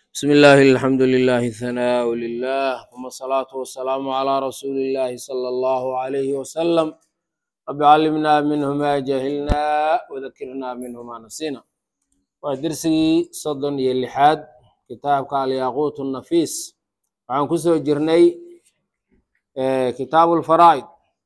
بسم الله الحمد لله ثناء لله ثم الصلاة والسلام على رسول الله صلى الله عليه وسلم رب علمنا منه ما جهلنا وذكرنا منه ما نسينا ودرسي صدن يلحاد كتابك الياقوت النفيس وعن كسو جرني آه، كتاب الفرائض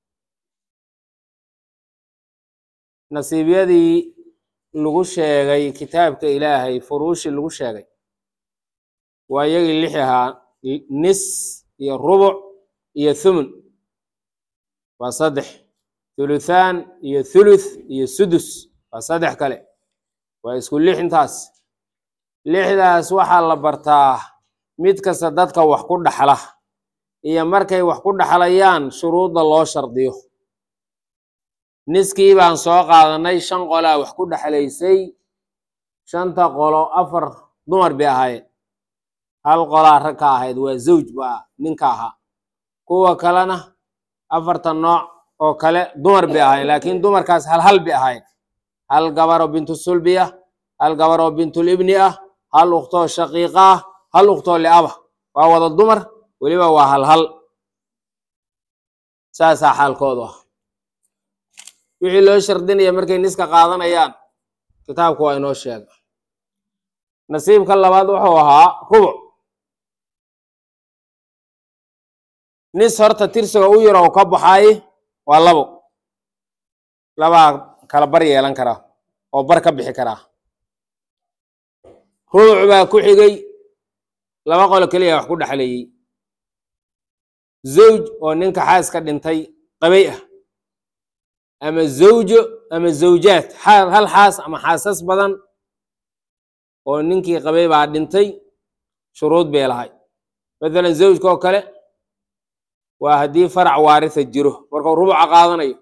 nasiibyadii lagu sheegay kitaabka ilaahay furuushii lagu sheegay waa iyagii lix ahaa nis iyo rubuc iyo thumun waa saddex thuluthaan iyo thuluth iyo sudus waa saddex kale waa isku lix intaas lixdaas waxaa la bartaa mid kasta dadka wax ku dhaxla iyo markay wax ku dhaxlayaan shuruudda loo shardiyo niskii baan soo qaadanay shan qolaa wax ku dhexlaysay shanta qolo afar dumar bay ahaayeen hal qolaa rag ka ahayd waa zawj baa ninka ahaa kuwa kalena afartan nooc oo kale dumar bay ahaayeen laakiin dumarkaas hal hal bay ahaayeen hal gabaroo bintu sulbi ah hal gabaroo bintul ibni ah hal ukhtoo shaqiiqa ah hal ukhtoo liaba waa wada dumar weliba waa hal hal saasaa xaalkoodu ah wixii loo shardinaya markay niska qaadanayaan kitaabku waa inoo sheega nasiibka labaad wuxuu ahaa rubuc nis horta tirsiga u yar oo ka baxay waa labo labaa kala bar yeelan karaa oo bar ka bixi karaa rubuc baa ku xigay laba qolo keliya wax ku dhexleeyey zawj oo ninka xaaska dhintay qabay ah ama zawjo ama zawjaad hal xaas ama xaasas badan oo ninkii qabay baa dhintay shuruud bay lahay mathalan zawjka oo kale waa haddii farac waaritha jiro markuu rubuca qaadanayo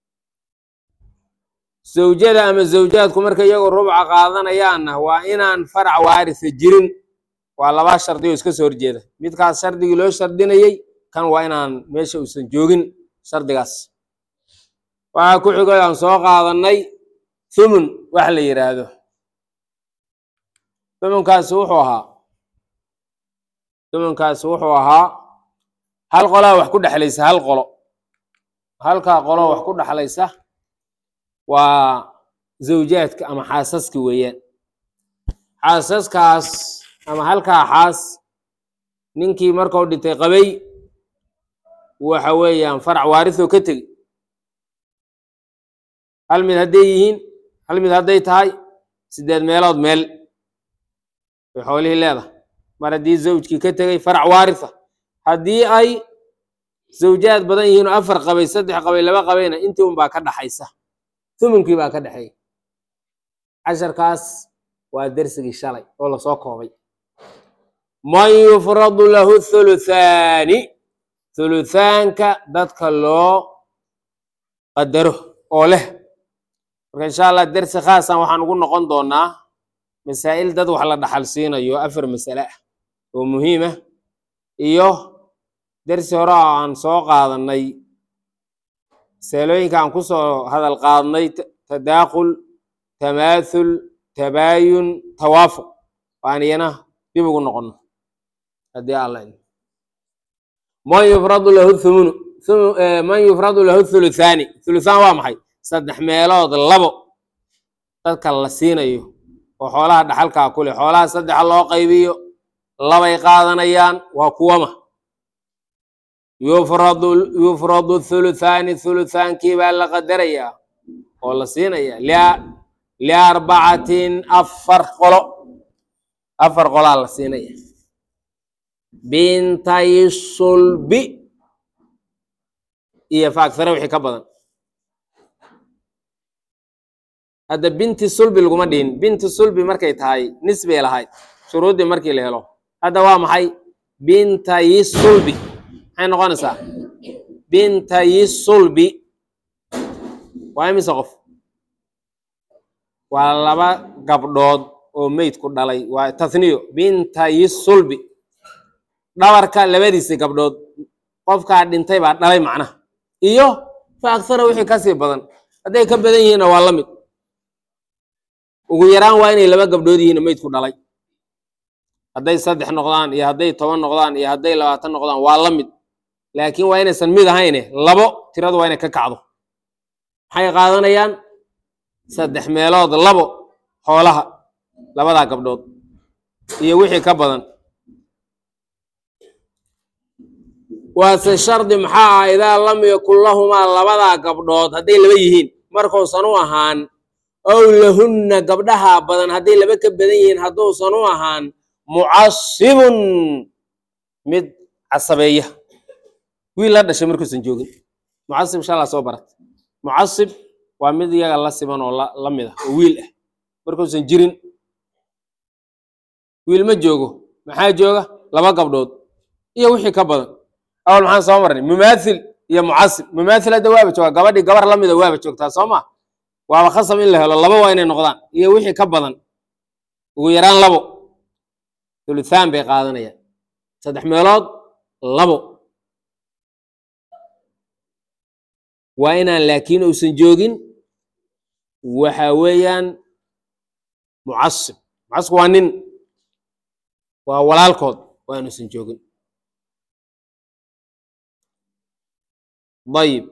zawjada ama zawjaadku marka iyagoo rubuca qaadanayaanna waa inaan farac waaritha jirin waa laba shardi oo iska soo horjeeda midkaas shardigii loo shardinayey kan waa inaan meesha uusan joogin shardigaas waxaa ku xigay aan soo qaadanay thumun wax la yidhaahdo thumunkaasi wuxuu ahaa thumunkaasi wuxuu ahaa hal qolaa wax ku dhexlaysa hal qolo halkaa qolo wax ku dhexlaysa waa zawjaadka ama xaasaska weeyaan xaasaskaas ama halkaa xaas ninkii markuu dhintay qabay waxa weeyaan farac waarithoo ka tegi hal mid hadday yihiin hal mid hadday tahay siddeed meelood meel bay xoolihii leedahay mar haddii zawjkii ka tegay farac waaritha haddii ay zawjaad badan yihiin oo afar qabay saddex qabay laba qabayna intii un baa ka dhaxaysa thumunkii baa ka dhexeeya casharkaas waa dersigii shalay oo lasoo koobay man yufradu lahu thuluthaani thuluthaanka dadka loo qadaro oo leh marka insha allah dersi khaasan waxaan ugu noqon doonaa masaa'il dad wax la dhaxal siinayo afar masale ah oo muhiim ah iyo dersi hore oo aan soo qaadanay masalooyinka aan kusoo hadal qaadnay tadaaqul tamaathul tabaayun tawaafuq waan iyana dib ugu noqono haddii alla man yufradu lahu thumunu man yufradu lahu thuluthaani thuluthaan waa maxay saddex meelood labo dadka la siinayo oo xoolaha dhaxalkaa ku leh xoolaha saddexa loo qaybiyo labay qaadanayaan waa kuwama yufradu yufradu thuluthaani thuluthaankii baa la qadarayaa oo la siinaya liarbacatin afar qolo afar qolaa la siinaya bintay sulbi iyo faagsare wixii ka badan hadda binti sulbi laguma dhihin binti sulbi markay tahay nis bay lahayd shuruuddii markii la helo hadda waa maxay bintayi sulbi maxay noqonaysaa bintayi sulbi waa imise qof waa laba gabdhood oo meydku dhalay waa tathniyo bintayi sulbi dhabarka labadiisa gabdhood qofkaa dhintay baa dhalay macnaha iyo fa agsara wixii kasii badan hadday ka badan yihiinna waa la mid ugu yaraan waa inay laba gabdhood yihiin meydku dhalay hadday saddex noqdaan iyo hadday toban noqdaan iyo hadday labaatan noqdaan waa la mid laakiin waa inaysan mid ahayne labo tiradu waa inay ka kacdo maxay qaadanayaan saddex meelood labo xoolaha labadaa gabdhood iyo wixii ka badan waase shardi maxaa ah idaa lam yakun lahumaa labadaa gabdhood hadday laba yihiin markuusan u ahaan ow lahunna gabdhaha badan hadday laba ka badan yihiin hadduusan u ahaan mucasibun mid casabeeya wiil la dhashay markuusan joogin mucasib shalaa soo barat mucasib waa mid iyaga la siman oo la mid ah oo wiil ah markuusan jirin wiil ma joogo maxaa jooga laba gabdhood iyo wixii ka badan awal maxaan soo marnay mumaathil iyo mucasib mumaathil hadda waaba jooga gabadhii gabar la mida waaba joogtaa soo ma waaba khasab in la helo laba waa inay noqdaan iyo wixii ka badan ugu yaraan labo thuluthaan bay qaadanayaan saddex meelood labo waa inaan laakiin uusan joogin waxa weeyaan mucasib mucasib waa nin waa walaalkood waa inuusan joogin dayib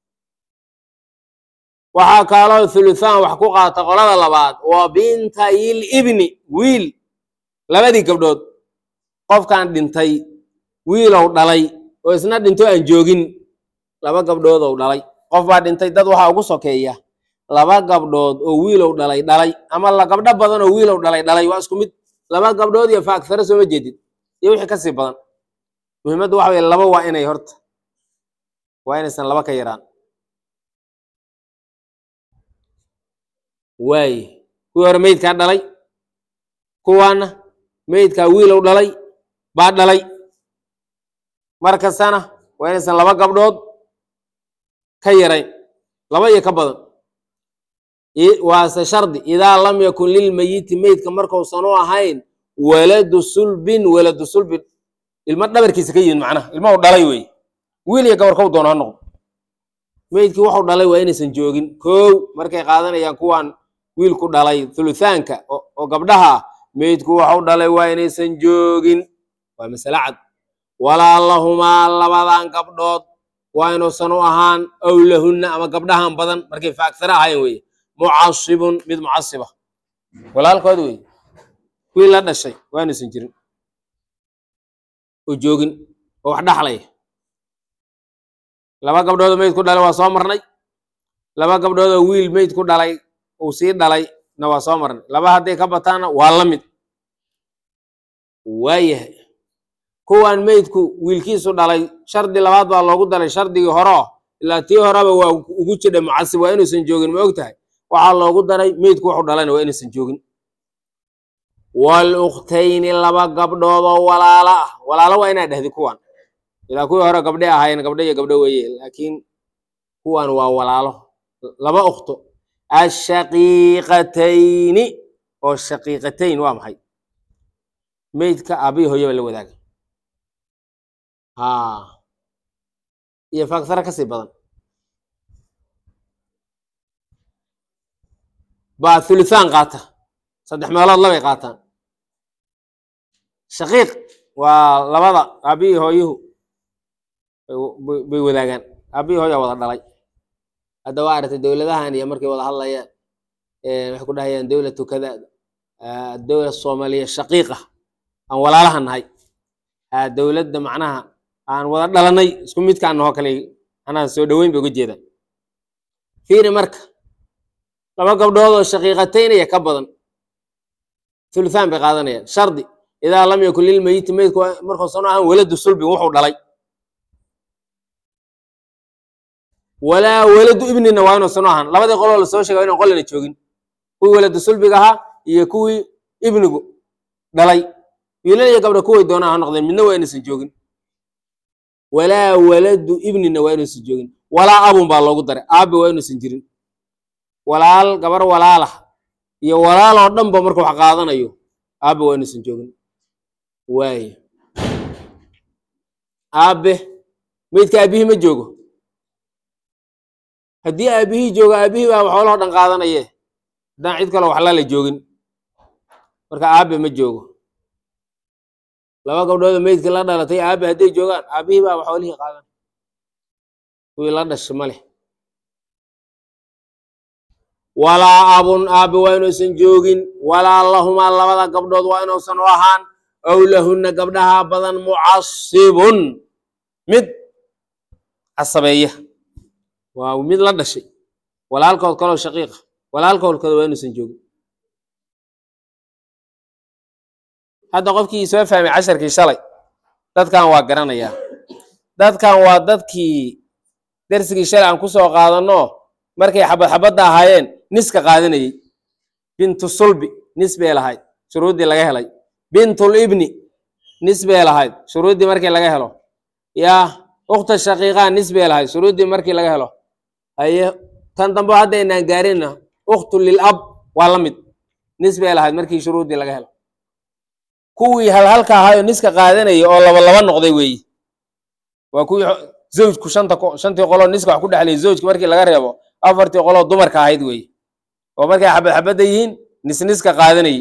waxaa kaaloo thuluthaan wax ku qaata qolada labaad waa bintayil ibni wiil labadii gabdhood qofkan dhintay wiilow dhalay oo isna dhinto aan joogin laba gabdhoodow dhalay qof baa dhintay dad waxaa ugu sokeeya laba gabdhood oo wiilow dhalay dhalay ama la gabdho badan oo wiilow dhalay dhalay waa isku mid laba gabdhood iyo faaktare sooma jeedid iyo wixii kasii badan muhiimaddu waxa weye laba waa inay horta waa inaysan laba ka yaraan waaye kuwii hore meydkaa dhalay kuwaana meydkaa wiilow dhalay baa dhalay mar kastana waa inaysan laba gabdhood ka yarayn laba iyo ka badan waase shardi idaa lam yakun lilmayiti meydka markuusan u ahayn waladu sulbin waladu sulbin ilmo dhabarkiisa ka yimid macnaha ilma u dhalay wey wiil iyo gabar kow doono ha noqdo meydkii wuxuu dhalay waa inaysan joogin kow markay qaadanayaan kuwan wiilku dhalay thuluthaanka oo gabdhaha ah meydku waxu dhalay waa inaysan joogin waa masale cad walaa lahumaa labadan gabdhood waa inuusan u ahaan ow lahunna ama gabdhahan badan markay faagsare ahayn weye mucasibun mid mucasiba walaalkood wey wiil la dhashay waa inuusan jirin oo joogin oo wax dhaxlaya laba gabdhoodoo meyd ku dhalay waa soo marnay laba gabdhoodoo wiil meyd ku dhalay uu sii dhalay na waa soo marnay laba hadday ka bataana waa la mid waayahay kuwan meydku wiilkiisu dhalay shardi labaad baa loogu daray shardigii horeo ilaa tii horeba waa ugu jidha mucasib waa inuusan joogin ma og tahay waxaa loogu daray meydku wuxuu dhalayna waa inuusan joogin walukhtayni laba gabdhoodoo walaalo ah walaalo waa inaa dhehdi kuwan ilaa kuwii hore gabdhe ahaayeen gabdho iyo gabdho weeye laakiin kuwan waa walaalo laba ukhto ashaqiiqatayni oo shaqiiqatayn waa maxay meydka aabihi hooyaba la wadaaga ha iyo faagsare kasii badan baa thuluthaan qaata saddex meelood labay qaataan shaqiiq waa labada aabihii hooyuhu bay wadaagaan aabihii hooyaa wada dhalay hadda waa aragtay dowladahan iyo markay wada hadlayaan waxay ku dhahayaan dowlatu kada dowla soomaaliya shaqiiqa aan walaalaha nahay dowladda macnaha aan wada dhalanay isku midkaan nahoo kale anaa soo dhoweyn bay uga jeedaan fiiri marka laba gabdhood oo shaqiiqataynaya ka badan thuluthaan bay qaadanayaan shardi idaa lam yakun lilmeyiti meydku markuusan ahaan waladu sulbin wuxuu dhalay walaa waladu ibnina waa inuusan u ahaan labadii qoloo lasoo sheega inan qolina joogin kuwii waladu sulbiga ahaa iyo kuwii ibnigu dhalay wiilal iyo gabdha kuway doonaan ha noqdeen midna waa inuusan joogin walaa waladu ibnina waa inuusan joogin walaa abun baa loogu daray aabe waa inuusan jirin walaal gabar walaalah iyo walaaloo dhanba marka wax qaadanayo aabe waa inuusan joogin waaye aabe meydka aabihii ma joogo haddii aabihii joogo aabihii baa xoolahoo dhan qaadanaye haddaan cid kaloo waxlala joogin marka aabe ma joogo laba gabdhoodoo meydkii la dhalatay aabe hadday joogaan aabihii baa xoolihii qaadan kuwii la dhashay ma leh walaa abun aabe waa inuusan joogin walaa lahumaa labada gabdhood waa inuusan u ahaan ow lahunna gabdhaha badan mucasibun mid casabeeya waa mid la dhashay walaalkood kaloo shaqiiqa walaalkood kale waa inuusan joogin hadda qofkii soo fahmay casharkii shalay dadkan waa garanayaa dadkan waa dadkii dersigii shalay aan ku soo qaadanno markay xabad xabadda ahaayeen niska qaadanayey bintu sulbi nis bay lahayd shuruuddii laga helay bintul ibni nis bay lahayd shuruuddii markii laga helo yaa ukhta shaqiiqaa nis bay lahayd shuruuddii markii laga helo haye tan dambe hadda inaan gaarina ukhtu lilab waa la mid nis bay lahayd markii shuruuddii laga helo kuwii halhalka ahaayoo niska qaadanayay oo laba laba noqday weeye waa kuwii zawjku shanta shantii qoloo niska wax ku dhexlayay zawjki markii laga reebo afartii qoloo dumarka ahayd weeye oo markay xabad xabadda yihiin nisniska qaadanayey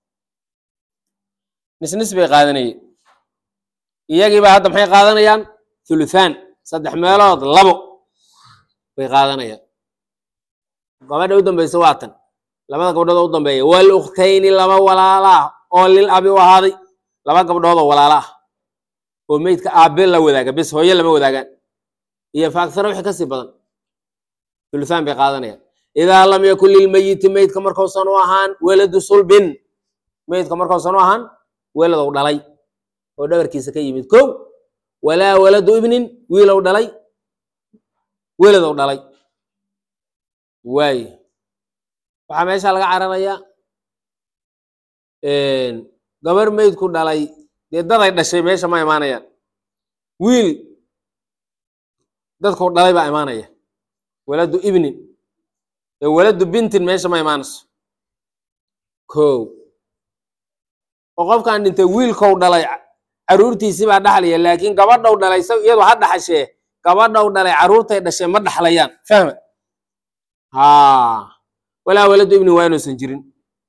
nisnis bay qaadanayeen iyagiiba hadda maxay qaadanayaan thuluthaan saddex meelood labo bay qaadanayaan gabadha u dambaysa waa tan labada gabdhood oo u dambeeya wal ukhtayni laba walaala ah oo lil abi u ahaaday laba gabdhood oo walaala ah oo meydka aabe la wadaaga bes hooye lama wadaagaan iyo faaksara wixii kasii badan thuluthaan bay qaadanayaan idaa lam yakun lilmeyiti meydka markausan u ahaan weladu sulbin meydka markausan u ahaan weladow dhalay oo dhabarkiisa ka yimid kow walaa waladu ibnin wiilow dhalay weladow dhalay waaye waxaa meesha laga cararayaa gabar meydku dhalay dee daday dhashay meesha ma imaanayaan wiil dadku dhalay baa imaanaya waladu ibnin ee waladu bintin meesha ma imaanayso kow oo qofkan dhintay wiilkow dhalay caruurtiisii baa dhaxlaya laakiin gabadhow dhalay sa iyadu ha dhaxashee gabadhow dhalay caruurtay dhashee ma dhaxlayaan fahma ha walaa waladu ibni waa inuusan jirin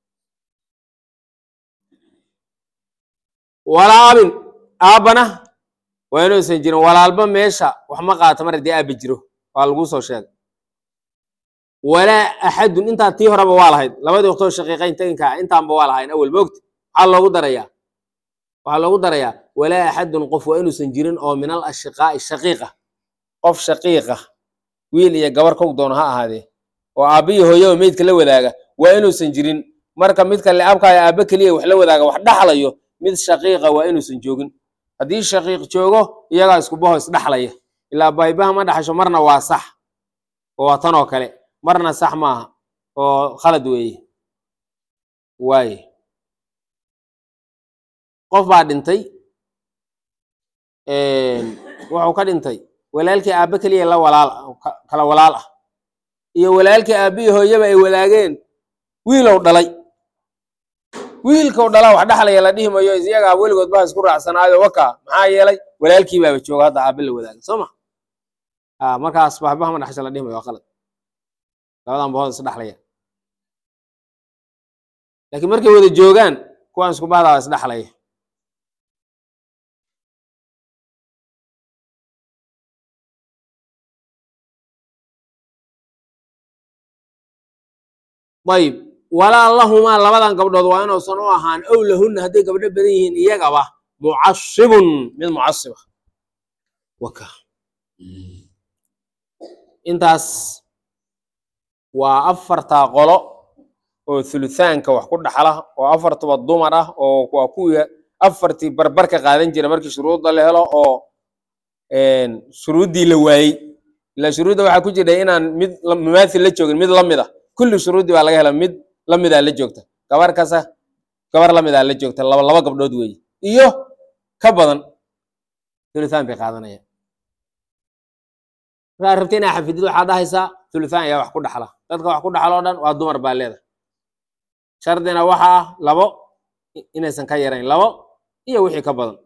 walaa abin aabbana waa inuusan jirin walaalba meesha wax ma qaata mar haddii aabba jiro waa laguu soo sheegay walaa axadun intaa tii horeba waa lahayd labadii waqtoo shaqiiqayn taginkaa intaanba waa lahayn awel moogta maxaa loogu darayaa waxaa loogu darayaa walaa axadun qof waa inuusan jirin oo min al ashiqaa'i shaqiiqa qof shaqiiqa wiil iyo gabar kow doono ha ahaadee oo aabbiyo hooyaba meydka la wadaaga waa inuusan jirin marka midka leabkaayo aabbe keliya wax la wadaaga wax dhaxlayo mid shaqiiqa waa inuusan joogin haddii shaqiiq joogo iyagaa isku baho isdhaxlaya ilaa baybaha ma dhaxasho marna waa sax oo waa tan oo kale marna sax maaha oo khalad weeye waaye qof baa dhintay wuxuu ka dhintay walaalkii aabbe keliya la walaal kala walaal ah iyo walaalkii aabbihi hooyaba ay wadaageen wiilow dhalay wiilkow dhalaa wax dhaxlaya la dhihi mayo iyagaa weligood baa isku raacsanaayo waka maxaa yeelay walaalkii baaba jooga hadda aabbe la wadaaga soo ma a markaas bahbaha ma dhaxasha la dhihi mayo waa qalad labadan bahood is dhaxlaya laakiin markay wada joogaan kuwaan isku bahdaa isdhaxlaya ayib walaa lahumaa labadan gabdhood waa inuusan u ahaan ow lahunna hadday gabdho badan yihiin iyagaba mucasibun mid mucasiba waka intaas waa afartaa qolo oo thuluthaanka wax ku dhaxla oo afartuba dumar ah oo waa kuwii afartii barbarka qaadan jira markii shuruudda la helo oo shuruuddii la waayey ilaa shuruudda waxaa ku jira inaan mid mumaathil la joogin mid la mid a kulli shuruuddii baa laga hela mid la midaa la joogta gabar kasa gabar la midaa la joogta laba laba gabdhood weeye iyo ka badan thuluthaan bay qaadanayaan markaa rabta inaa xafidid waxaa dhahaysaa thuluthaan ayaa wax ku dhaxla dadka wax ku dhaxla oo dhan waa dumar baa leedahay shardina waxa ah labo inaysan ka yarayn labo iyo wixii ka badan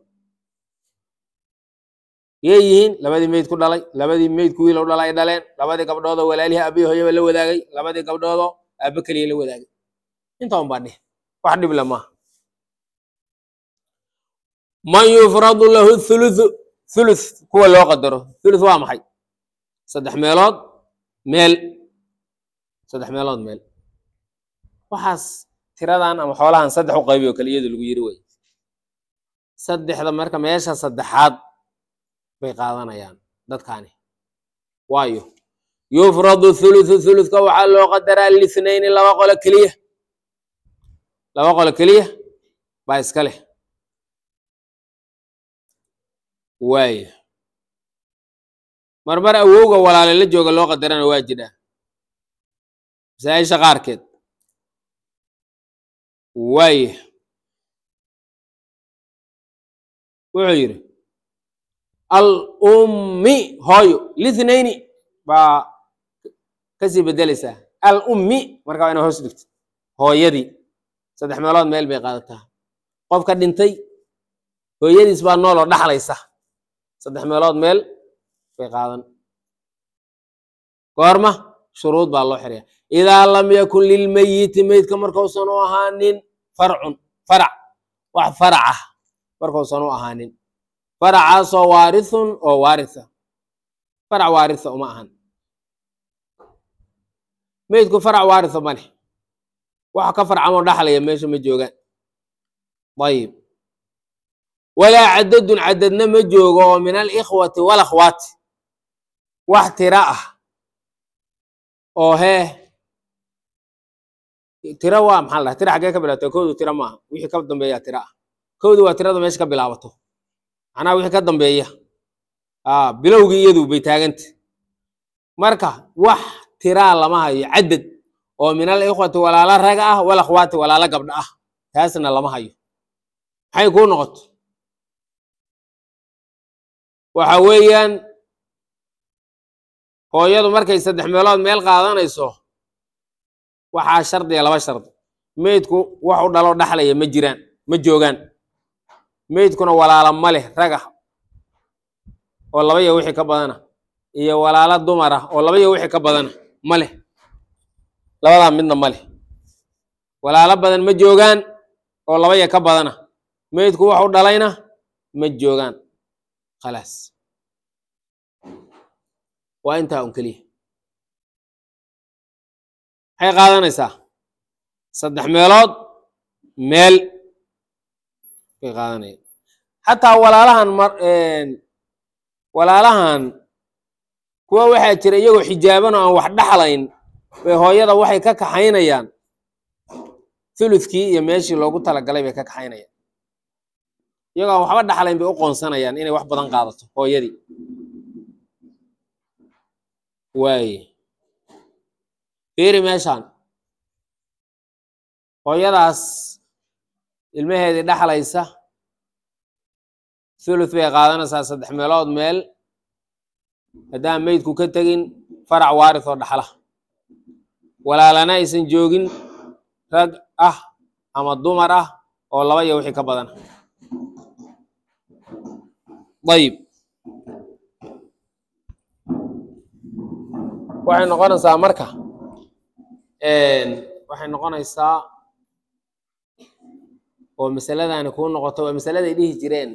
yay yihiin labadii meyd ku dhalay labadii meydku wiilow dhalay ay dhaleen labadii gabdhoodoo walaalihii aabbihi hooyaba la wadaagay labadii gabdhoodoo aabbe keliya la wadaagay inta un baa dheh wax dhib le maaha man yufradu lahu thuluthu thuluth kuwa loo qadaro thuluth waa maxay saddex meelood meel saddex meelood meel waxaas tiradan ama xoolahan saddex u qaybi oo kale iyadu lagu yiri wey saddexda marka meesha saddexaad bay qaadanayaan dadkaani waayo yufradu thuluthu thuluthka waxaa loo qadaraa lithnayni laba qolo keliya laba qolo keliya baa iska leh waaya marmar awowga walaale la jooga loo qadarana waa jidhaa masaa-isha qaarkeed waaya wuxuu yidhi al ummi hooyo lithnayni baa kasii bedelaysaa al ummi marka waa ina hoos dhigto hooyadii saddex meelood meel bay qaadataa qofka dhintay hooyadiis baa nooloo dhaxlaysa saddex meelood meel bay qaadan goorma shuruud baa loo xiraya idaa lam yakun lilmeyiti meydka markausan u ahaanin farcun farac wax farac ah markausan u ahaanin faracaasoo waarithun oo waaritha farac waaritha uma ahan meydku farac waaritha ma leh waxa ka farcamoo dhaxlaya meesha ma joogaan ayib walaa cadadun cadadna ma joogo oo min alikhwati walakhwaati wax tira ah oo hee tira waa maxaa la dhaha tira xaggee ka bilaabata kowdu tira maaha wixii ka dambeeya tira ah kowdu waa tirada meesha ka bilaabato macnaha wixii ka dambeeya a bilowgii iyadu bay taaganta marka wax tiraa lama hayo cadad oo min alikhwati walaalo raga ah walakhwaati walaalo gabdha ah taasna lama hayo maxay kuu noqoto waxa weeyaan hooyadu markay saddex meelood meel qaadanayso waxaa shardiga laba shardi meydku wax u dhalo dhaxlaya ma jiraan ma joogaan meydkuna walaala ma leh raga oo laba iyo wixii ka badana iyo walaalo dumar ah oo laba iyo wixii ka badana ma leh labadaa midna ma leh walaalo badan ma joogaan oo laba iyo ka badana meydku wax u dhalayna ma joogaan khalaas waa intaa un keliya maxay qaadanaysaa saddex meelood meel bay qaadanaya xataa walaalahan mar walaalahan kuwa waxaa jira iyagoo xijaaban oo aan wax dhaxlayn bay hooyada waxay ka kaxaynayaan thuluthkii iyo meeshii loogu talagalay bay ka kaxaynayaan iyagoo aan waxba dhaxlayn bay u qoonsanayaan inay wax badan qaadato hooyadii waaye fiiri meeshaan hooyadaas ilmaheedii dhaxlaysa thuluth bay qaadanaysaa saddex meelood meel haddaan meydku ka tegin farac waarith oo dhaxla walaalana aysan joogin rag ah ama dumar ah oo laba iyo wixii ka badana ayib waxay noqonaysaa marka waxay noqonaysaa oo masaladani kuu noqoto waa masaladay dhihi jireen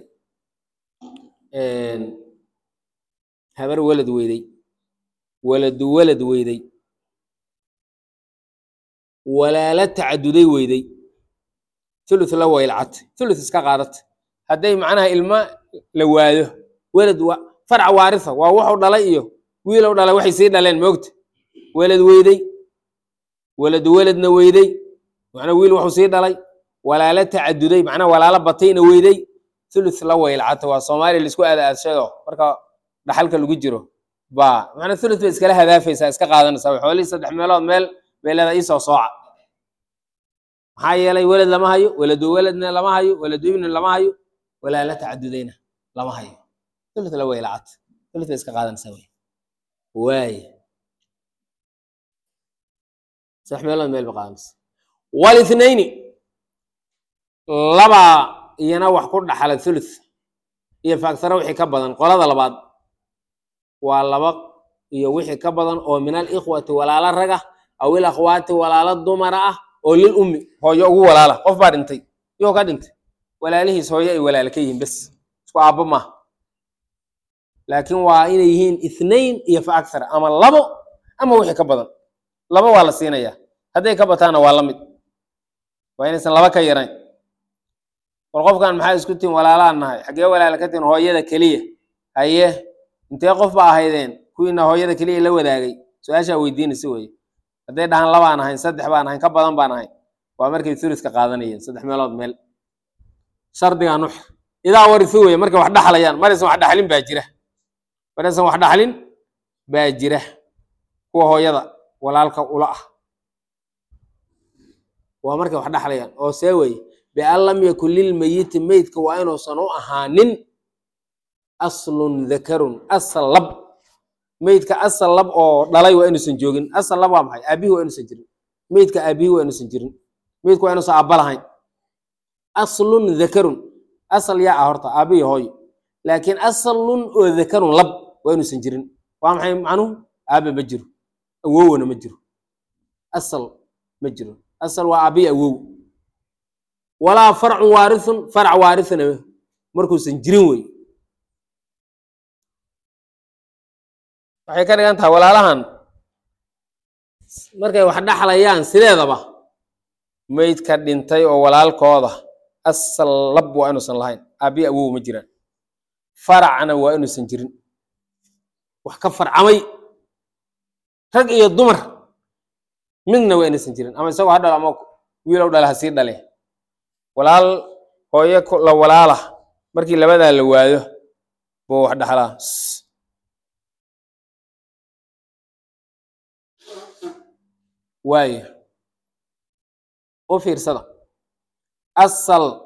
habar welad weyday waladu welad weyday walaalo tacaduday weyday thuluth la waylcad thuluth iska qaadata hadday macnaha ilmo la waado welad wa farac waaritha waa wuxuu dhalay iyo wiilow dhalay waxay sii dhaleen moogta welad weyday weladu weladna weyday macnaa wiil wuxuu sii dhalay walaalo tacaduday macnaa walaalo batayna weyday thuluth la waylcata waa soomaaliya laisku aada aadshayo marka dhaxalka lagu jiro ba macnaa thuluth bay iskala hadaafaysaa iska qaadanaysaa way xoolihii saddex meelood meel bay leedahay iisoo sooca maxaa yeelay welad lama hayo weladu weladna lama hayo weladu ibni lama hayo walaalo tacadudayna lama hayo thuluth la waylcata thuluth bay iska qaadanaysaa wey waaye saddex meelood meel bay qaadanaysaa walithnayni labaa iyana wax ku dhaxla thuluth iyo faagsaro wixii ka badan qolada labaad waa laba iyo wixii ka badan oo min alikhwati walaalo raga aw il akhwaati walaalo dumara ah oo lil ummi hooyo ugu walaala qof baa dhintay iyoo ka dhintay walaalihiis hooyo ay walaala ka yihiin bes isku aabbo maaha laakiin waa inay yihiin ithnain iyo fa akthar ama labo ama wixii ka badan laba waa la siinayaa hadday ka bataana waa la mid waa inaysan laba ka yarayn war qofkan maxaa isku tihin walaalaan nahay xaggee walaala ka tihin hooyada keliya haye intee qof ba ahaydeen kuwiina hooyada keliya la wadaagay su-aashaa weydiinaysa weye hadday dhahaan labaan ahayn saddex baan ahayn ka badan baan ahayn waa markay thuluska qaadanayeen saddex meelood meel shardigaa nuxr idaa warisu weye markay wax dhaxlayaan maraysan wax dhaxlin baa jira maraysan wax dhaxlin baa jira kuwa hooyada walaalka ula ah waa markay wax dhaxlayaan oo see weye bian lam yakun lilmeyiti meydka waa inuusan u ahaanin aslun dakarun asal lab meydka asal lab oo dhalay waa inuusan joogin asal lab waa maxay aabihi waa inuusan jirin meydka aabihi waa inuusan jirin meydka waa inuusan aabba lahayn aslun dakarun asal yaa ah horta aabihi hooyo laakiin asalun oo dakarun lab waa inuusan jirin waa maxay macnuhu aabe ma jiro awowna ma jiro asal ma jiro asal waa aabihi awow walaa farcun waarithun farac waarithna markuusan jirin wey waxay ka dhigan tahay walaalahan markay wax dhaxlayaan sideedaba meydka dhintay oo walaalkooda asal lab waa inuusan lahayn aabihi awow ma jiraan faracna waa inuusan jirin wax ka farcamay rag iyo dumar midna waa inuusan jirin ama isagoo ha dhalo ama wiilow dhale ha sii dhale walaal hooye la walaala markii labadaa la waayo buu wax dhaxlaa waayo u fiirsada asal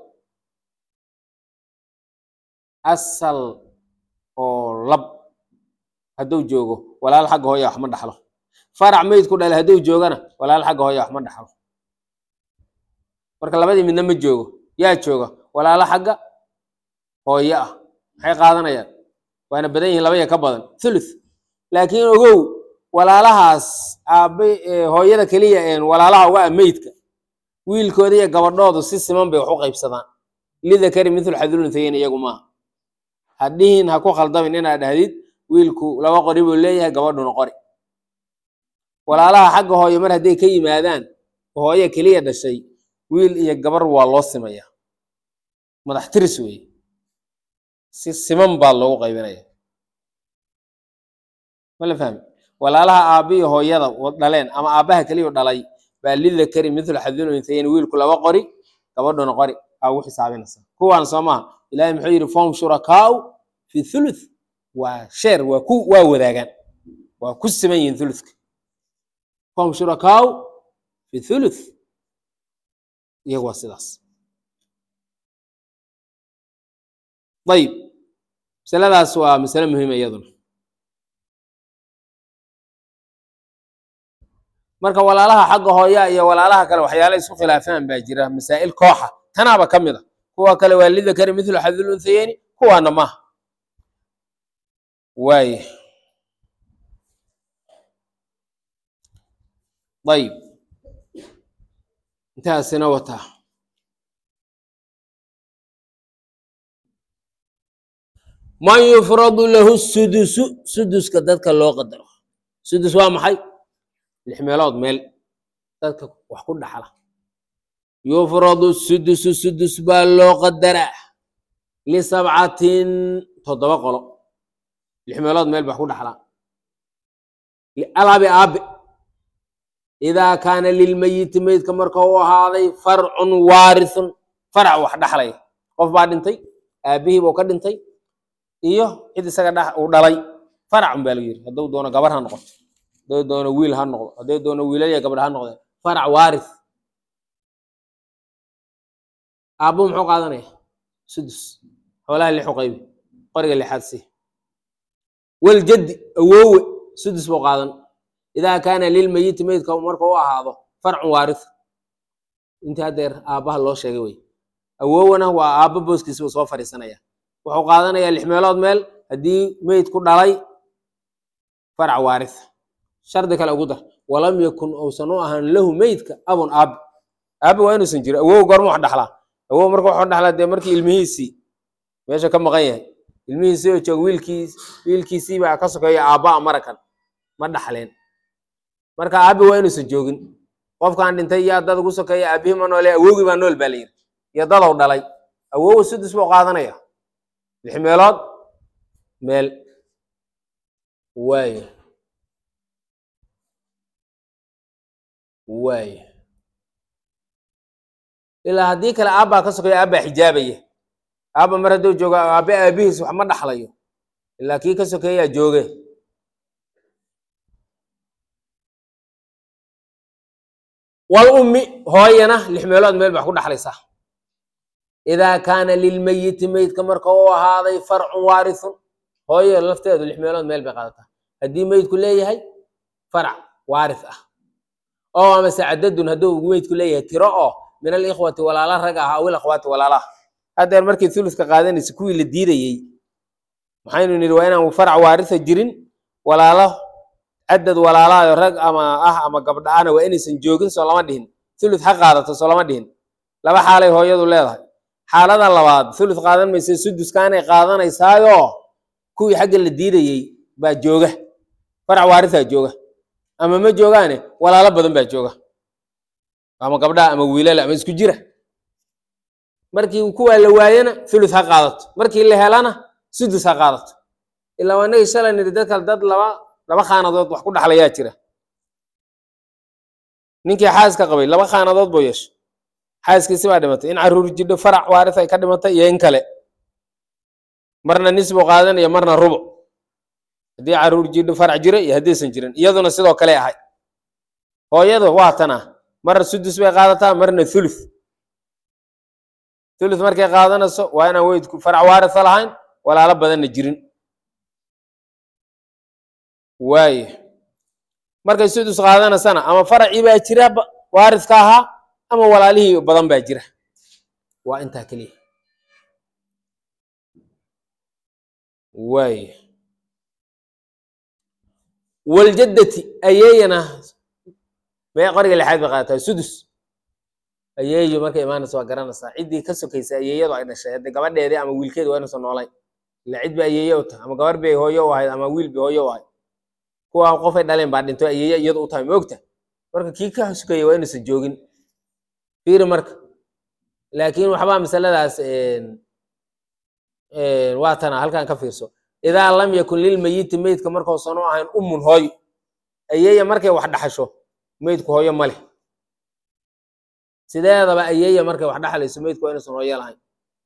asal oo lab hadduu joogo walaal xagga hooya wax ma dhaxlo farac meydku dhale hadduu joogana walaal xagga hooya wax ma dhaxlo marka labadii midna ma joogo yaa jooga walaalo xagga hooyo ah maxay qaadanayaan waana badan yihiin labaya ka badan thuluth laakiin ogow walaalahaas aabe hooyada keliya een walaalaha uga ah meydka wiilkooda iyo gabadhoodu si siman bay wax u qaybsadaan lidakari mithlu xaduluntayin iyagu maaha hadhihin ha ku khaldamin inaad dhahdid wiilku laba qori buu leeyahay gabadhuna qori walaalaha xagga hooyo mar hadday ka yimaadaan hooyo keliya dhashay wiil iyo gabar waa loo simayaa madax tiris weeye si siman baa loogu qaybinaya mala fahmi walaalaha aabbihi hooyada dhaleen ama aabbaha keliya dhalay baa lidakari mithlu xadul untayin wiilku laba qori gabadhuna qori aa ugu xisaabinaysa kuwaan soo maaha ilahay muxuu yidhi fahum shurakaau fi thuluth waa sheer waa ku waa wadaagaan waa ku siman yihiin thuluthka fahum shurakaau fi thuluth iyagu waa sidaas ayib masaladaas waa masale muhiima iyaduna marka walaalaha xagga hooya iyo walaalaha kale waxyaala isku khilaafaan baa jira masaa'il kooxa tanaaba ka mid a kuwa kale waa lidakari mithlu xadul unsayeyni kuwaana maaha waaya ayib intaasina wataa man yufradu lahu sudusu suduska dadka loo qadaro sudus waa maxay lix meelood meel dadka wax ku dhaxla yufradu sudusu sudus baa loo qadaraa lisabcatin toddoba qolo lix meelood meel ba wax ku dhaxlaa alabi aabe idaa kaana lilmeyiti meydka marka u ahaaday farcun waarithun farac wax dhaxlaya qof baa dhintay aabihii buu ka dhintay iyo cid isaga dha uu dhalay faracun baa lagu yidhi hadduu doono gabar ha noqoto hadduu doono wiil ha noqdo hadduu doono wiilaliya gabadh ha noqdeen farac waarith aabbuhu muxuu qaadanaya sudus xoolaha lixu qaybi qoriga lixaad si waljaddi awoowe sudus buu qaadan idaa kaana lilmeyiti meydka marka u ahaado farcun waarith intii haddeer aabbaha loo sheegay wey awowana waa aabba booskiisa buu soo fadhiisanaya wuxuu qaadanayaa lix meelood meel haddii meyd ku dhalay farac waarith shardi kale ugu dar walam yakun uusan u ahaan lahu meydka abun aabi aabi waa inuusan jiro awow goorma wax dhaxlaa awow marka waxuu dhaxlaa dee markii ilmihiisii meesha ka maqan yahay ilmihiisii oo jooga wiilkiis wiilkiisii baa ka sokeeya aabbaa marakan ma dhaxleen marka aabi waa inuusan joogin qofkan dhintay yaa dad ugu sokeeya aabihii ma noole awowgii baa nool baa la yidhi iyo dadow dhalay awowa sudus buu qaadanaya lix meelood meel waayo waayo ilaa haddii kale aabbaa ka sokeeya aabbaa xijaabaya aabba mar hadduu joogo aabe aabihiis wax ma dhaxlayo ilaa kii ka sokeeyaa jooge wal ummi hooyana lix meelood meel bax ku dhaxlaysaa idaa kaana lilmeyiti meydka marka uu ahaaday farcun waarithun hooyo lafteedu lix meelood meel bay qaadataa haddii meydku leeyahay farac waarith ah oo amase cadadun hadduu meydku leeyahay tiro oo min alikhwati walaala rag ah aw ilakhwaati walaalaha haddeer markii thuluska qaadanaysa kuwii la diidayey maxaynu nidhi waa inaan farac waaritha jirin walaalo cadad walaalaayo rag ama ah ama gabdha ana waa inaysan joogin soo lama dhihin thuluth ha qaadato soo lama dhihin laba xaalay hooyadu leedahay xaalada labaad thuluth qaadan maysa suduskaanay qaadanaysaayo kuwii xagga la diidayey baa jooga farac waarithaa jooga ama ma joogaane walaalo badan baa jooga ama gabdhaha ama wiilala ama isku jira markii kuwaa la waayana thuluth ha qaadato markii la helana sudus ha qaadato ilaa waa inagii shalay nidhi dadka dad laba laba khaanadood wax ku dhaxlayaa jira ninkii xaaska qabay laba khaanadood buu yeeshay xaaskiisi baa dhimatay in caruur jidho farac waaris ay ka dhimatay iyo in kale marna nis buu qaadanaya marna rubuc haddii caruur jidho farac jira iyo haddaysan jirin iyaduna sidoo kale ahay hooyadu waa tana marna sudus bay qaadataa marna thuluth thuluth markay qaadanayso waa inaan weydku farac waarisa lahayn walaalo badanna jirin waaye markay sudus qaadanaysana ama faracii baa jira waariska ahaa ama walaalihii badan baa jira waa intaa keliya waaye waljaddati ayeeyana mee qoriga lixaad bay qaadataa sudus ayeeyo markay imaanaysa waa garanaysaa ciddii ka sokaysa ayeeyadu ay dhashay hadde gabadheedii ama wiilkeedi waa inuusan noolayn ila cid ba ayeeye u tahay ama gabar bay hooyo u ahayd ama wiil bay hooyo u ahayd kuwa qofay dhaleen baa dhinto ayeeye iyadu u tahay moogta marka kii ka sokaya waa inuusan joogin fiiri marka laakiin waxbaa masaladaas waa tana halkan ka fiirso idaa lam yakun lilmeyiti meydka markausan u ahayn ummun hooyo ayeeya markay wax dhaxasho meydku hooyo ma leh sideedaba ayeeya markay wax dhaxlayso meydku waa inuusan hooyo lahayn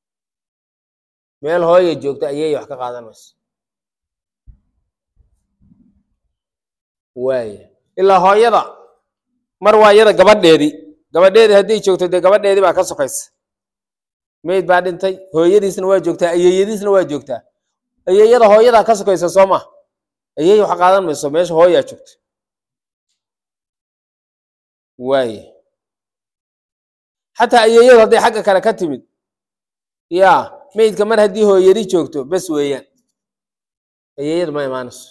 meel hooya joogto ayeeya wax ka qaadan mayso waaya ilaa hooyada mar waa iyada gabadheedii gabadheedii hadday joogto dee gabadheedii baa ka sokaysa meyd baa dhintay hooyadiisna waa joogtaa ayeeyadiisna waa joogtaa ayeeyada hooyadaa ka sokaysa soo ma ayeeya wax qaadan mayso meesha hooyaa joogto waaye xataa ayeeyadu hadday xagga kale ka timid ya meydka mar haddii hooyadi joogto bes weeyaan ayeeyadu ma imaanayso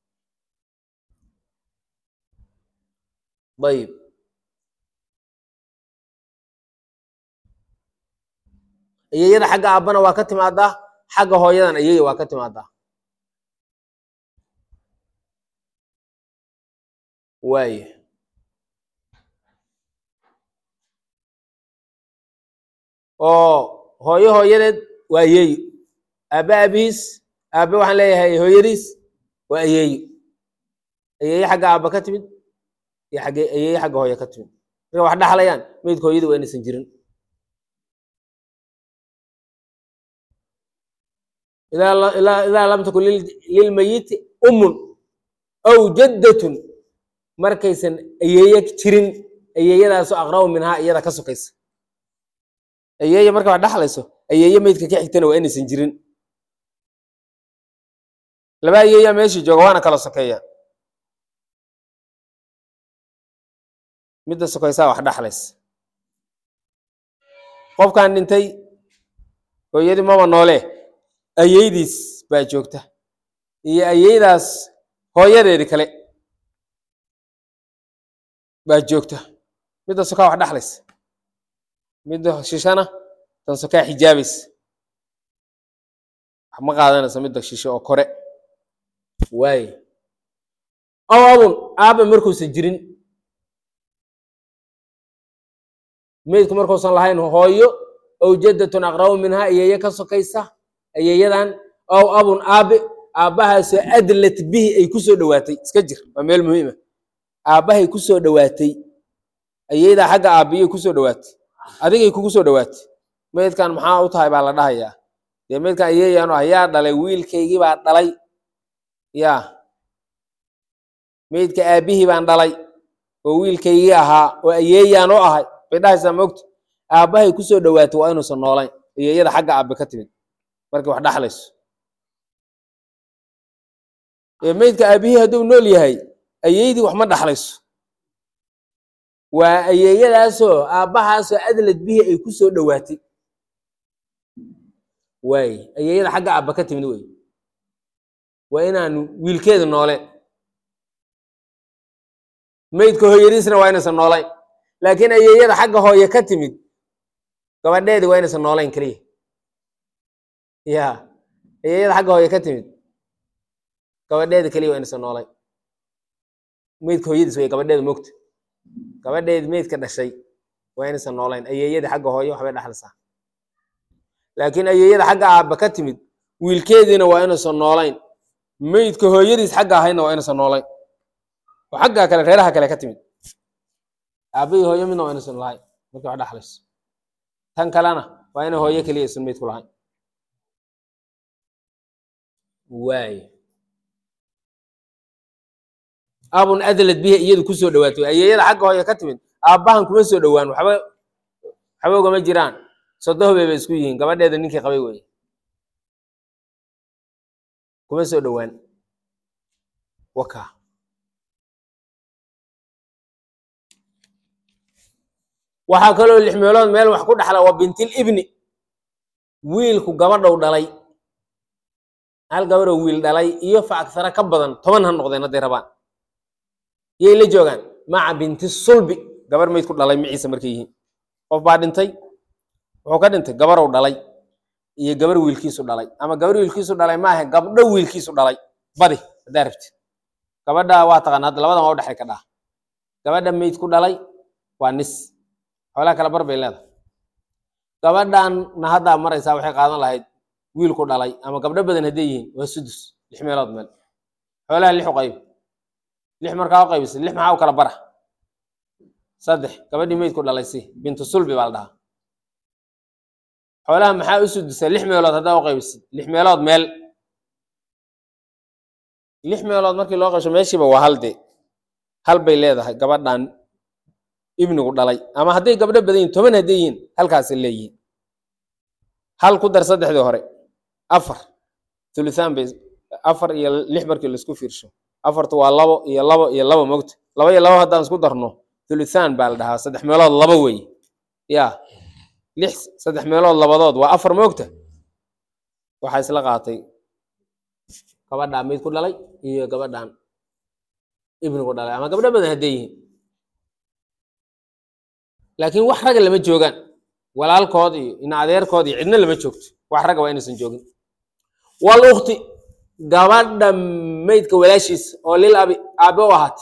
ayib ayeeyada xagga aabbana waa ka timaadaa xagga hooyadan ayeeya waa ka timaadaa waaye oo hooyo hooyadeed waa ayeeyo aabe aabihiis aabe waxaan leeyahay hooyadiis waa ayeeyo ayeeye xagga aabba ka timid iyo xagge ayeeye xagga hooye ka timid marka wax dhaxlayaan meydka hooyadii waa inaysan jirin idaa lam takun lilmeyiti ummun aw jaddatun markaysan ayeeye jirin ayeeyadaasu aqrabu minhaa iyada ka sokaysa ayeeye marka wax dhaxlayso ayeeye meydka ka xigtana waa inaysan jirin laba ayeeyaa meeshii jooga waana kala sokeeya midda sokaysaa wax dhaxlaysa qofkan dhintay hooyadii maba noole ayeydiis baa joogta iyo ayeydaas hooyadeedi kale baa joogta midda sokaa wax dhaxlaysa midda shishana tan sokaa xijaabaysa wax ma qaadanaysa midda shishe oo kore waaye ow abun aaba markuusan jirin meydku markuusan lahayn hooyo ow jaddatun aqrabu minhaa ayeeye ka sokaysa ayeeyadan ow abun aabe aabbahaasoo adlat bihi ay ku soo dhowaatay iska jir waa meel muhiima aabbahay ku soo dhowaatay ayeedaa xagga aabbiyay ku soo dhowaatay adigay kugu soo dhowaatay meydkan maxaa u tahay baa la dhahayaa dee meydkan ayeeyaanu ah yaa dhalay wiilkaygii baa dhalay yaa meydka aabbihii baan dhalay oo wiilkaygii ahaa oo ayeeyaan u ahay bay dhahaysaa mogta aabbahay ku soo dhowaatay waa inuusan noolayn ayeeyada xagga aabbe ka timid markay wax dhaxlayso ee meydka aabbihii hadduu nool yahay ayeydii wax ma dhaxlayso waa ayeeyadaasoo aabbahaasoo adlad bihi ay ku soo dhowaatay waaye ayeeyada xagga aabba ka timid wey waa inaanu wiilkeeda nooleen meydka hooyadiisna waa inaysan noolayn laakiin ayeeyada xagga hooye ka timid gabadheedi waa inaysan noolayn keliya ya ayeeyada xagga hooye ka timid gabadheeda keliya waa inaysan noolayn meydka hooyadiis wey gabadheeda mogta gabadheedi meydka dhashay waa inaysan noolayn ayeeyadii xagga hooye waxbay dhaxlaysaa laakiin ayeeyada xagga aabba ka timid wiilkeediina waa inaysan noolayn meydka hooyadiis xagga ahaydna waa inaysan noolayn oo xagga kale reeraha kale ka timid aabbahii hooyo midna waa inaysan lahayn markii wax dhaxlayso tan kalena waa inay hooyo keliya isan meydku lahayn waaye abun adlad bihi iyadu ku soo dhowaatay ayeeyada xagga hooye ka timid aabbahan kuma soo dhowaan waxba waxba ugama jiraan sodohbey bay isku yihiin gabadheeda ninkii qabay weye kuma soo dhowaan waka waxaa kaloo lix meelood meel wax ku dhaxla waa bintil ibni wiilku gabadhow dhalay hal gabadhow wiil dhalay iyo fa agsara ka badan toban ha noqdeen hadday rabaan yay la joogaan maca binti sulbi gabar mayd ku dhalay maciisa markay yihiin qof baa dhintay wuxuu ka dhintay gabarow dhalay iyo gabar wiilkiisu dhalay ama gabar wiilkiisu dhalay maaha gabdho wiilkiisu dhalay badi haddaa rabti gabadha waa taqaana hadda labadan waa u dhexay ka dhaa gabadha mayd ku dhalay waa nis xoolaha kala bar bay leedahay gabadhanna haddaa maraysaa waxay qaadan lahayd wiilku dhalay ama gabdho badan hadday yihiin waa sudus lix meelood meel xoolaha lix u qayb lix markaa u qaybisay lix maxaa u kala bara saddex gabadhii meydku dhalay si bintu sulbi baa la dhahaa xoolaha maxaa u sudusay lix meelood haddaa u qaybisid lix meelood meel lix meelood markii loo qaybsho meeshiiba waa hal de hal bay leedahay gabadhan ibnigu dhalay ama hadday gabdho badan yihin toban hadday yihiin halkaasay leeyihiin hal ku dar saddexdii hore afar thulusaan bay afar iyo lix markii laisku fiirsho afartu waa labo iyo labo iyo labo mogta laba iyo labo haddaan isku darno thulusaan baa la dhahaa saddex meelood laba weeye ya lix saddex meelood labadood waa afar moogta waxaa isla qaatay gabadhaa meyd ku dhalay iyo gabadhan ibnigu dhalay ama gabdho badan hadday yihiin laakiin wax ragga lama joogaan walaalkood iyo ina adeerkood iyo cidna lama joogto wax ragga waa inaysan joogin wal ukti gabadha meydka walaashiisa oo lil abi aabe u ahaat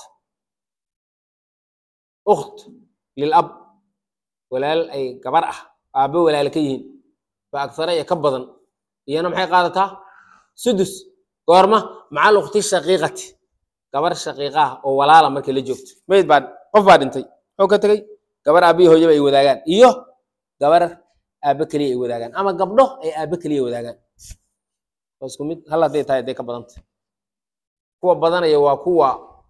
ukt lil ab walaal ay gabar ah aabe walaale ka yihiin fa agsara iyo ka badan iyana maxay qaadataa sudus goorma macal ukti shaqiiqati gabar shaqiiqa ah oo walaala markay la joogto meyd baa qof baa dhintay muxuu ka tegey gabar aabihi hooyaba ay wadaagaan iyo gabar aabe keliya ay wadaagaan ama gabdho ay aabe keliya wadaagaan waa isku mid hal hadday tahay hadday ka badanta kuwa badanaya waa kuwa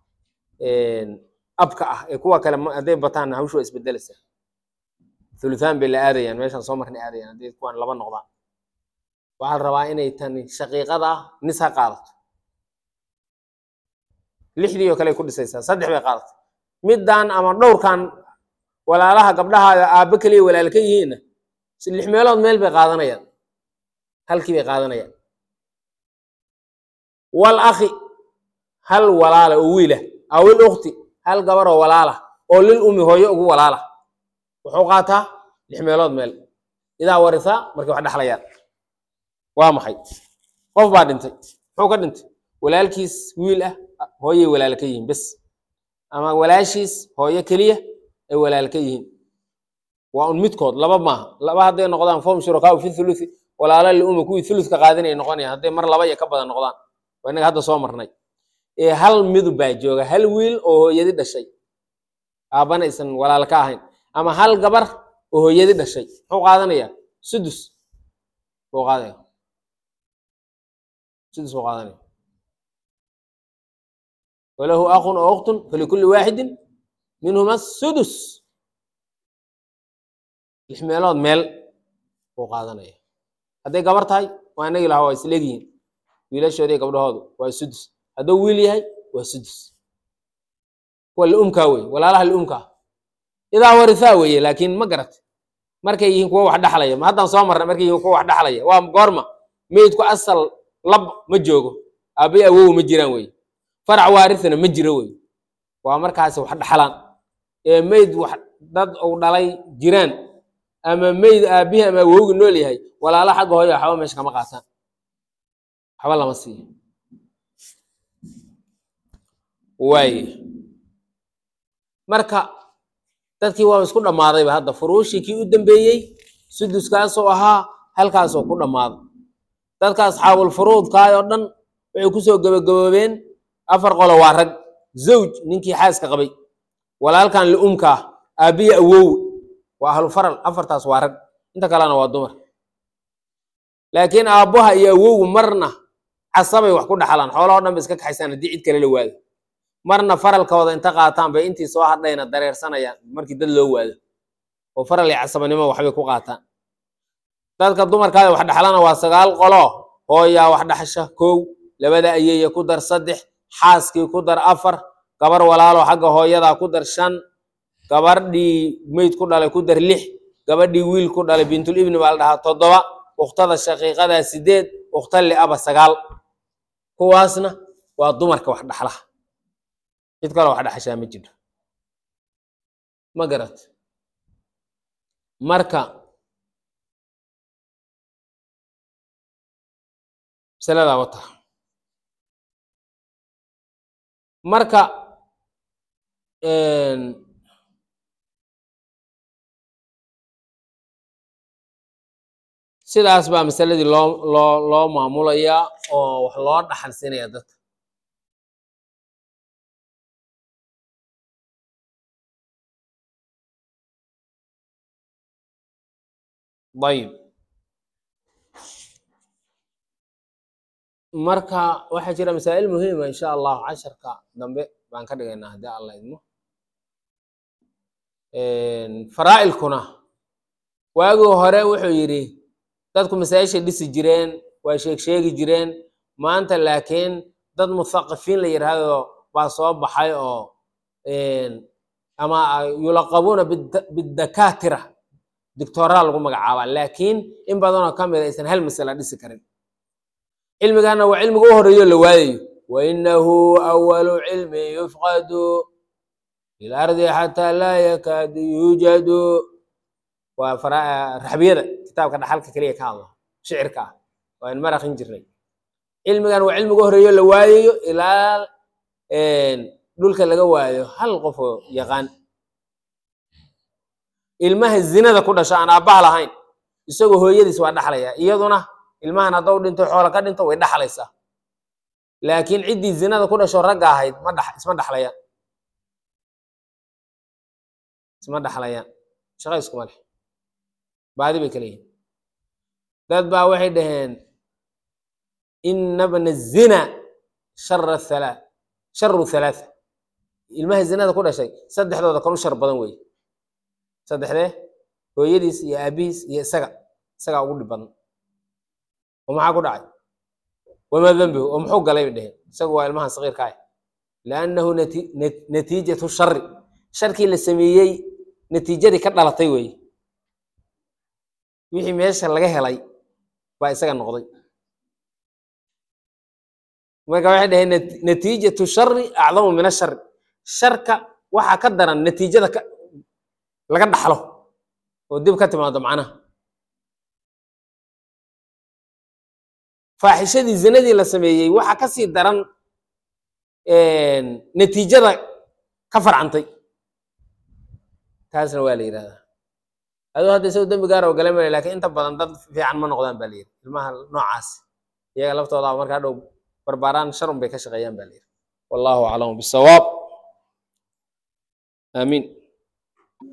abka ah ee kuwa kale hadday bataanna hawshu waa isbedelaysaa thuluthaan bay la aadayaan meeshaan soo marnay aadayaan hadday kuwan laba noqdaan waxaa la rabaa inay tani shaqiiqada ah nis ha qaadato lixdii oo kale ay ku dhisaysaa saddex bay qaadatay middan ama dhowrkan walaalaha gabdhahaada aabbe keliya walaal ka yihiinna lix meelood meel bay qaadanayaan halkii bay qaadanayaan wal akhi hal walaala oo wiilah awil ukhti hal gabar oo walaala oo lil umi hooyo ugu walaala wuxuu qaataa lix meelood meel idaa warisaa markay wax dhexlayaan waa maxay qof baa dhintay muxuu ka dhintay walaalkiis wiil ah hooyay walaal ka yihiin bes ama walaashiis hooyo keliya ay walaal ka yihiin waa un midkood laba maaha laba hadday noqdaan fom shurakaau fi thuluthi walaala liuma kuwii thuluthka qaadinay noqonayaan hadday mar laba iyo ka badan noqdaan waa inaga hadda soo marnay ee hal midu baa jooga hal wiil oo hooyadi dhashay aabbana aysan walaal ka ahayn ama hal gabar oo hooyadi dhashay muxuu qaadanayaa sudus buu qaadaya sudus buu qaadanaya walahu akun oo uktun falikulli waaxidin minhuma sudus lix meelood meel buu qaadanaya hadday gabar tahay waa inagi lahaa waa isleegyihiin wiilashoodii gabdhahoodu waa sudus hadduu wiil yahay waa sudus kuwa liumkaa wey walaalaha liumkaa idaa warisaa weeye laakiin ma garat markay yihiin kuwa wax dhaxlaya ma haddaan soo marnay markay yihiin kuwa wax dhaxlaya waa goorma meydku asal lab ma joogo aabay awow ma jiraan wey farac waarisana ma jiro wey waa markaasi wax dhaxlaan ee meyd wax dad uu dhalay jiraan ama meyd aabbihi ama awowgi nool yahay walaalo xagga hooyo waxba meesha kama qaataan waxba lama siiyo waaye marka dadkii waa isku dhammaadayba hadda furuushii kii u dambeeyey suduskaasoo ahaa halkaasoo ku dhammaaday dadka asxaabul furuudkaay oo dhan waxay kusoo gabagaboobeen afar qolo waa rag zawj ninkii xaaska qabay walaalkan liumka ah aabbihi awow waa ahlu faral afartaas waa rag inta kalena waa dumar laakiin aabbaha iyo awowgu marna casabay wax ku dhaxlaan xoolahoo dhan ba iska kaxaysaan haddii cid kale la waado marna faralkooda inta qaataan bay intii soo hadhayna dareersanayaan markii dad loo waado oo faral iyo casabanimo waxbay ku qaataan dadka dumarkaada wax dhaxlana waa sagaal qolo hooyaa wax dhaxasha kow labada ayeeya ku dar saddex xaaskii ku dar afar gabar walaalo xagga hooyadaa ku dar shan gabardhii meyd ku dhalay ku dar lix gabadhii wiil ku dhalay bintul ibni baa la dhahaa toddoba ukhtada shaqiiqadaa sideed ukhta liaba sagaal kuwaasna waa dumarka wax dhaxlaha cid kaloo wax dhaxashaa ma jiro ma garat marka masaladaa wata marka sidaas baa masaladii loo loo loo maamulayaa oo wax loo dhaxalsiinaya dadka ayib marka waxaa jira masaa'il muhiima insha allahu casharka dambe baan ka dhigaynaa haddii alla idmo faraa'ilkuna waagii hore wuxuu yidhi dadku masaa'ishay dhisi jireen waa sheeg sheegi jireen maanta laakiin dad muthaqafiin la yidhaahdo baa soo baxay oo ama yulaqabuuna bidakaatira dictoraa lagu magacaabaa laakiin in badanoo ka mid aysan hal masala dhisi karin cilmigana waa cilmiga u horeeyo la waadayo wainahu awalu cilmin yufqadu fi lardi xataa laa yakaadu yuujadu waa raxbiyada kitaabka dhaxalka keliya ka hadla shicirka ah waan maraqin jirnay cilmigan waa cilmiga u horeeyo la waadayo ilaa dhulka laga waayo hal qofoo yaqaan ilmaha zinada ku dhasho aan aabbaha lahayn isagoo hooyadiis waa dhaxlaya iyaduna ilmahan haddou dhinto xoola ka dhinto way dhaxlaysaa laakiin ciddii zinada ku dhasho ragga ahayd ma dha isma dhaxlayaan isma dhaxlayaan shaqa iskuma leh baadi bay kala yihin dad baa waxay dhaheen ina bna zina shara halaa sharu halaatha ilmaha zinada ku dhashay saddexdooda kan u shar badan weeye saddexdee hooyadiis iyo aabihiis iyo isaga isagaa ugu dhib badan oo maxaa ku dhacay wamaa dembihu oo muxuu galay bay dheheen isagu waa ilmahan sakiirka ah liannahu natiijatu shari sharkii la sameeyey natiijadii ka dhalatay weeye wixii meesha laga helay baa isaga noqday marka waxay dhaheen natiijatu shari acdamu min ashari sharka waxaa ka daran natiijada ka laga dhaxlo oo dib ka timaado macnaha faaxishadii zinadii la sameeyey waxa ka sii daran natiijada ka farcantay taasna waa la yidhahdaa aduu hadda isago dembi gaar oo gala male lakin inta badan dad fiican ma noqdaan ba la yidhi ilmaha noocaas iyaga laftooda markaa dhow barbaaraan sharun bay ka shaqeeyaan ba la yidhi wallahu aclamu bisawaab aamiin